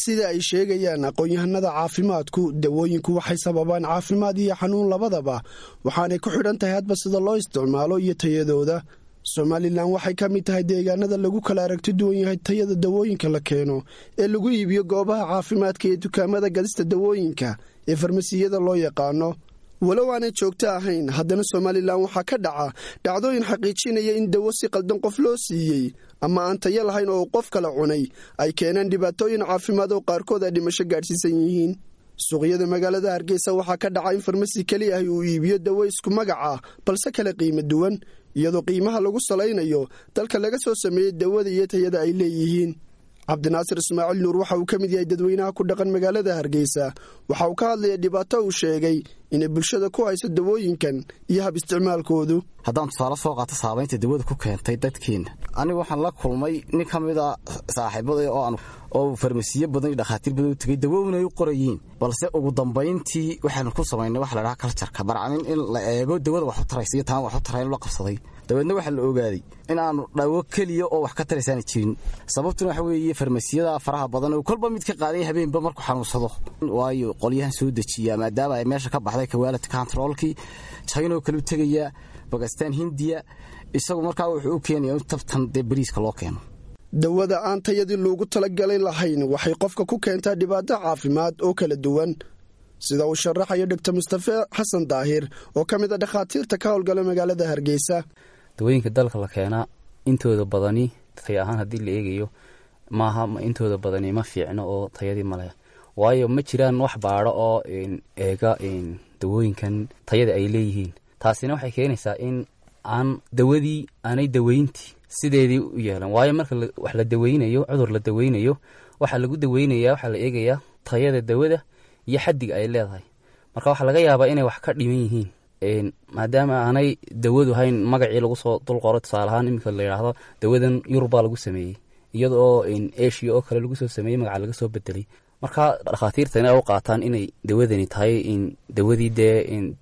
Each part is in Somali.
sida ay sheegayaan aqoon-yahanada caafimaadku dawooyinku waxay sababaan caafimaad iyo xanuun labadaba waxaanay ku xidhan tahay hadba sida loo isticmaalo iyo tayadooda somalilan waxay ka mid tahay deegaanada lagu kala aragti duwan yahay tayada dawooyinka la keeno ee lagu iibiyo goobaha caafimaadka iyo dukaamada gadista dawooyinka ee farmasiyada loo yaqaano walow aanay joogto ahayn haddana somalilan waxaa ka dhaca dhacdooyin xaqiijinaya in dawo si qaldan qof loo siiyey ama aan tayo lahayn oo qof kala cunay ay keeneen dhibaatooyin caafimaad oo qaarkood ay dhimasho gaadhsiisan yihiin suuqyada magaalada hargeysa waxaa ka dhaca in farmasi keli ahi uu iibiyo dawo isku magac ah balse kale qiimo duwan iyadoo qiimaha lagu salaynayo dalka laga soo sameeyey dawada iyo tayada ay leeyihiin cabdinaasir ismaaciil nuur waxa uu ka mid yahay dadweynaha ku dhaqan magaalada hargeysa waxa uu ka hadlaya dhibaato uu sheegay inay bulshada ku hayso dawooyinkan iyo hab isticmaalkoodu haddaan tusaale soo qaato saabaynta dawada ku keentay dadkeenna anigu waxaan la kulmay nin ka mid a saaxiibada oo farmasiyo badan iyo dhakhaatiir badan u tegay dawowin ay u qorayiin balse ugu dambayntii waxaanu ku samaynay waxa la dhaha kaljarka barcamin in la eego dawada wax u taraysa iyo taan wax u tarayn la qabsaday dabeedna waxaa la ogaaday in aanu dhawo keliya oo wax ka taraysaana jirin sababtuna waxa weeye farmasiyada faraha badan oo kolba mid ka qaaday habeenba markuu xanuunsado waayo qolyahan soo dejiya maadaama ay meesha ka baxday kawaalid controlkii china kale u tegaya bakistan hindiya isagu markaa wuxuu u keenaya in tabtan dee bariiska loo keeno dawada aan tayadii loogu talagalay lahayn waxay qofka ku keentaa dhibaato caafimaad oo kala duwan sida uu sharaxayo dhogtor mustafe xasan daahir oo ka mid a dhakhaatiirta ka howlgala magaalada hargeysa dawooyinka dalka la keenaa intooda badani tay ahaan haddii la eegayo maaha intooda badani ma fiicno oo tayadii maleh waayo ma jiraan wax baadho oo eega dawooyinkan tayada ay leeyihiin taasina waxay keenaysaa in aan dawadii aanay daweyntii sideedii u yeelan waayo marka wax la daweynayo cudur la daweynayo waxaa lagu daweynaya waxaa la eegayaa tayada dawada iyo xaddiga ay leedahay marka waxaa laga yaabaa inay wax ka dhiman yihiin maadaama aanay dawadu hayn magacii lagu soo dulqoro tusaalahaan iminka la yidhaahdo dawadan yurubbaa lagu sameeyey iyada oo eshiya oo kale lagu soo sameeyey magaca laga soo bedelay marka dhakhaatiirta inay u qaataan inay dawadani tahay dawadii dee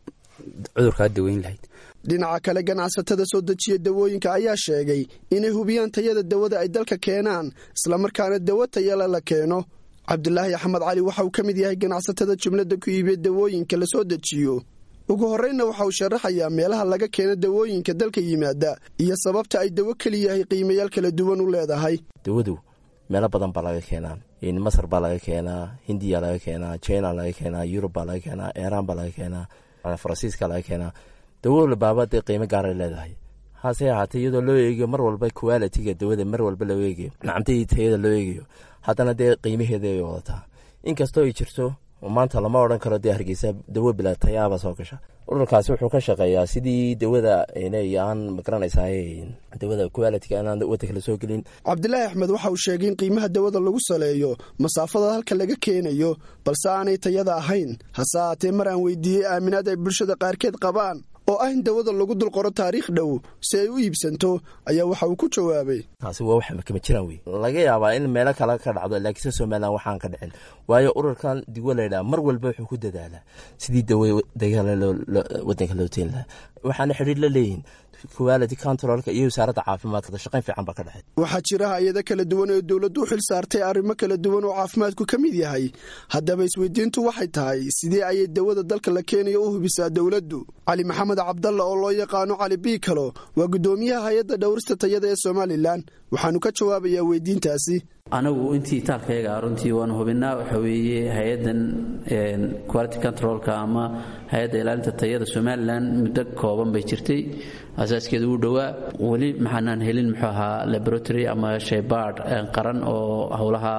cudurkaa daweyn lahayd dhinaca kale ganacsatada soo dejiya dawooyinka ayaa sheegay inay hubiyaan tayada dawada ay dalka keenaan islamarkaana dawo tayala la keeno cabdulaahi axmed cali waxa uu ka mid yahay ganacsatada jumladda ku iibiya dawooyinka la soo dejiyo ugu horreynna waxa uu sharaxayaa meelaha laga keeno dawooyinka dalka yimaada iyo sababta ay dawo keliyahay qiimayaal kala duwan u leedahay dawadu meelo badan baa laga keenaa masar baa laga keenaa hindiya laga keenaa china laga keenaa yurub baa laga keenaa iiraan baa laga keenaa faransiiska laga keenaa dawo baaba dee qiimo gaaray leedahay hase ahaatee iyadoo loo eegayo mar walba qualitiga dawada mar walba loo eegayo nacamtadii tayada loo eegayo haddana dee qiimaheeda ay wadataa inkastoo ay jirto maanta lama odhan karo dee hargeysa dawo bila tayaaba soo gasha ururkaasi wuxuu ka shaqeeyaa sidii dawada aan magaranaysaa dawada qualitiga inaan wadanka la soo gelin cabdilaahi axmed waxa uu sheegay in qiimaha dawada lagu saleeyo masaafada halka laga keenayo balse aanay tayada ahayn hase ahaatee mar aan weydiiyey aaminaad ay bulshada qaarkeed qabaan oo ah in dawada lagu dulqoro taariikh dhow si ay u iibsanto ayaa waxa uu ku jawaabay taasi waa wax kama jiraan wey laga yaabaa in meelo kale ka dhacdo laakiinse somalilan waxaan ka dhicin waayo ururkan digo laydhaha mar walba wuxuu ku dadaalaa sidii dawo dagaala wadanka loo teen lahaa waxaana xidhiir la leeyihin quality controlka iyo wasaaradda caafimaadka shaqayn fiican baa ka dhexay waxaa jira hay-ado kala duwan oo dowladdu u xil saartay arrimo kala duwan oo caafimaadku ka mid yahay haddaba isweydiintu waxay tahay sidee ayay dawada dalka la keenayo u hubisaa dowladdu cali maxamed cabdalla oo loo yaqaano cali biikalo waa guddoomiyaha hay-adda dhowrista tayada ee somalilan waxaanu ka jawaabayaa weydiintaasi anagu intii itaalkayaga runtii waanu hubinaa waxa weeye hay-addan quality controlka ama hay-adda ilaalinta tayada somalilan muddo kooban bay jirtay asaaskeeda uu dhowaa weli maxaanaan helin muxuu ahaa laboratory ama shaybaard qaran oo howlaha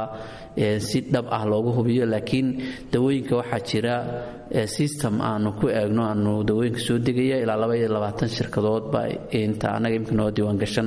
si dhab ah loogu hubiyo laakiin dawooyinka waxaa jira system aanu ku eegno aanu dawooyinka soo degaya ilaa laba iyo labaatan shirkadood baa inta annaga imika noo diiwaan gashan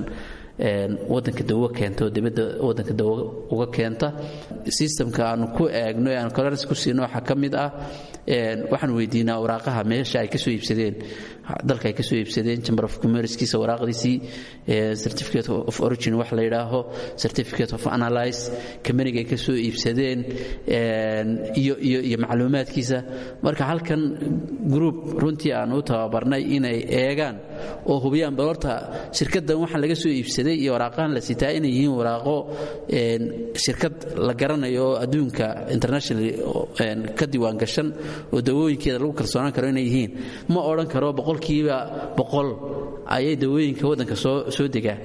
wadanka dawo keenta oo dibadda wadanka dawo uga keenta systemka aanu ku eegno ee aanu clearance ku siino waxaa ka mid ah waxaan weydiinaa waraaqaha meesha ay ka soo iibsadeen dalka ay kasoo iibsadeen chamber of commercekiisa waraaqdiisii certificate of origin wax la yidhaaho certificate of analyze kamaniga ay kasoo iibsadeen iyo iyo iyo macluumaadkiisa marka halkan group runtii aan u tababarnay inay eegaan oo hubiyaan bal horta shirkaddan waxaan laga soo iibsaday iyo waraaqahan la sitaa inay yihiin waraaqo shirkad la garanayo oo adduunka international ka diiwaan gashan oo dawooyinkeeda lagu kalsoonaan karo inay yihiin ma odhan karo boqolkiiba boqol ayay dawooyinka waddanka soo soo degaa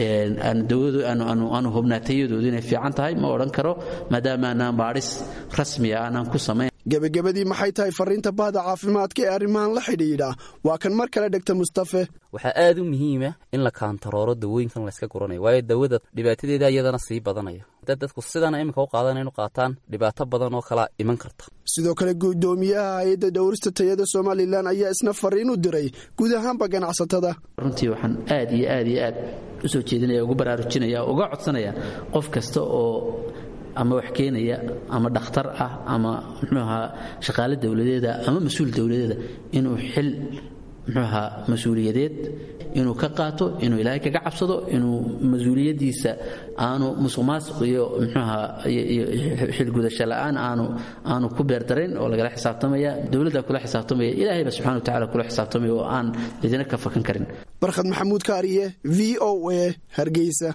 aanu hubnaa tayadoodu inay fiican tahay ma odhan karo maadaama aanaan baadhis rasmiya aanaan ku samayn gebagabadii maxay tahay fariinta bahda caafimaadka ee arrimahan la xidhiidha waa kan mar kale dhegta mustafe waxaa aad u muhiima in la kaantarooro dawooyinkan layska guranayo waayo dawada dhibaatadeeda iyadana sii badanaya dad dadku sidana iminka u qaadan inu qaataan dhibaato badan oo kala iman karta sidoo kale guddoomiyaha hay-adda dhowrista tayada somalilan ayaa isna fariin u diray guud ahaanba ganacsatada runtii waxaan aad iyo aad iyo aad u soo jeedinaya ugu baraarujinaya uga codsanaya qof kasta oo ama wax keenaya ama dhakhtar ah ama muxuu ahaa shaqaale dowladeeda ama mas-uul dowladeeda inuu xil muxuu ahaa mas-uuliyadeed inuu ka qaato inuu ilaahay kaga cabsado inuu mas-uuliyaddiisa aanu musuq maasuq iyo muxuu ahaa iyo xilgudasho la'aan aanu aanu ku beerdarayn oo lagala xisaabtamaya dowladda kula xisaabtamaya ilaahayba subxana wa tacala kula xisaabtamaya oo aan idina ka fakan karin barkhad maxamuud kaariye v o a hargeysa